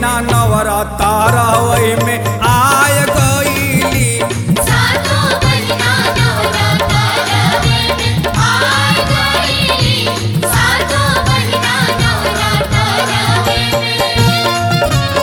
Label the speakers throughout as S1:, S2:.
S1: बहिना नवराता रहवई में आय गईली
S2: सातो बहिना नवराता रवे में आय गईली सातो बहिना नवराता रवे में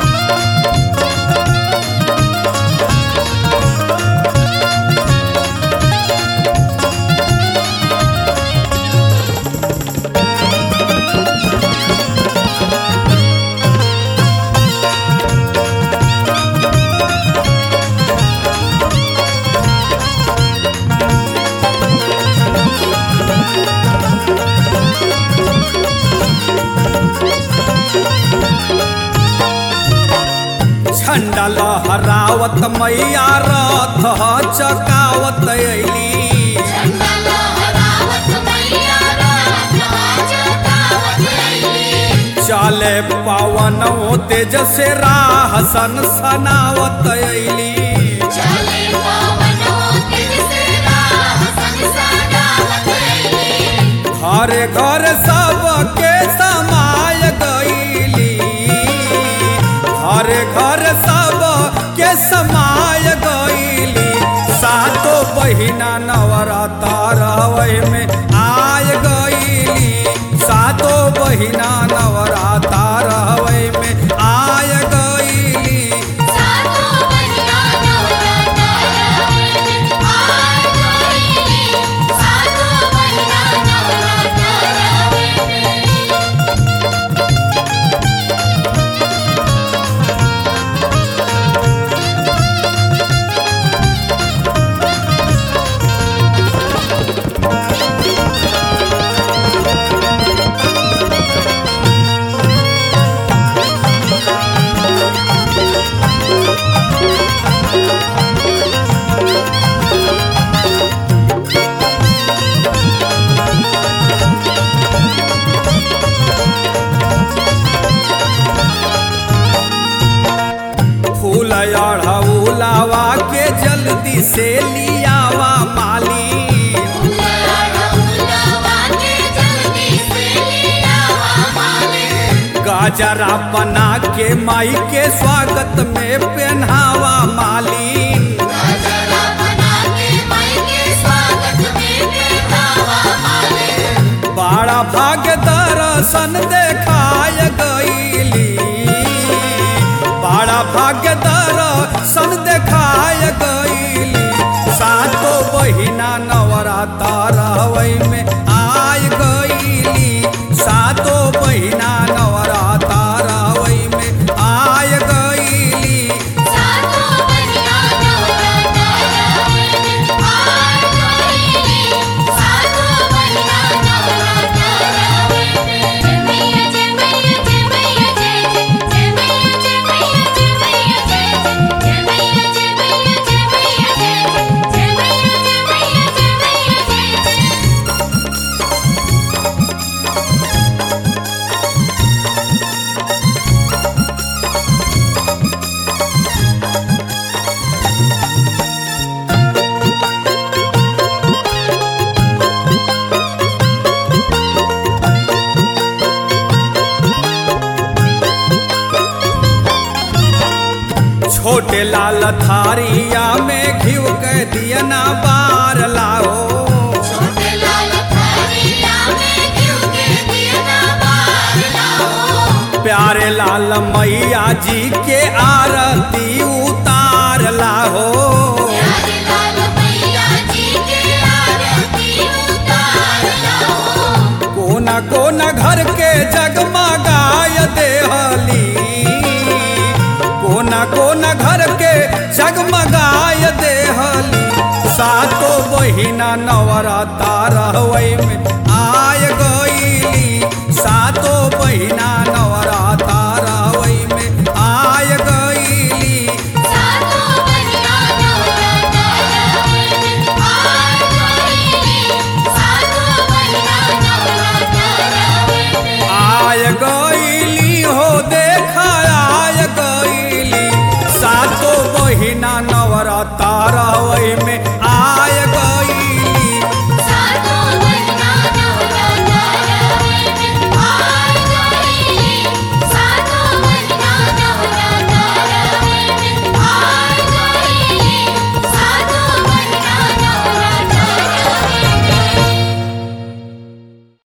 S1: झंडा लहरावत मैया रथ चकावत अली
S2: झंडा लहरावत मैया रात जगावत अइली
S1: चाले पावन तेज से राह सन सनावत अली
S2: चले पवनो तेज से राह संसारावत अइली
S1: घरे घर सबके समाय गईली घरे घर सब के समाय गईली सातो बहिना नवराता रहवई में आय गईली सातो बहिना नवराता रहवई में आय गईली
S2: सातो बहिना नवराता रवे में आय गईली सातो बहिना नवराता रवे में
S1: फूल अढ़ौलावा के जल्दी से लियावा माली
S2: लड़ौलवा के जल्दी से लियावा माले
S1: गाजरा बना के माई के स्वागत में पहनावा मालिन
S2: गजरा बना के माई के स्वागत में बैठावा माले
S1: बड़ा भाग्य दर्शन देखाय गईली बड़ा भाग्य दर्शन देखाय गईली सातो बहिना नवराता रहवई में आय गईली सातो बहिना नवराता रहवई में आय गईली
S2: सातो बहिना नवराता रवे में आय गईली सातो बहिना नवराता रवे में जय मैया जय मैया जय मैया जय जय जय मैया जय मैया जय मैया जय जय जय मैया जय मैया जय मैया जय जय जय मैया जय मैया जय मैया जय जय
S1: छोटे लाल थारिया में घिव के दियना बार लाओ
S2: छोटे लाल थारिया में घिउ के दिया बार लाओ
S1: प्यारे लाल मैया जी के आरती उतार लाहो
S2: प्यारे लाल मैया जी के आरती उतार लाओ
S1: कोना कोना घर के जगमगाय देहली कोना कोना घर के जगमगाय देहली सातो बहिना नवराता रहवई में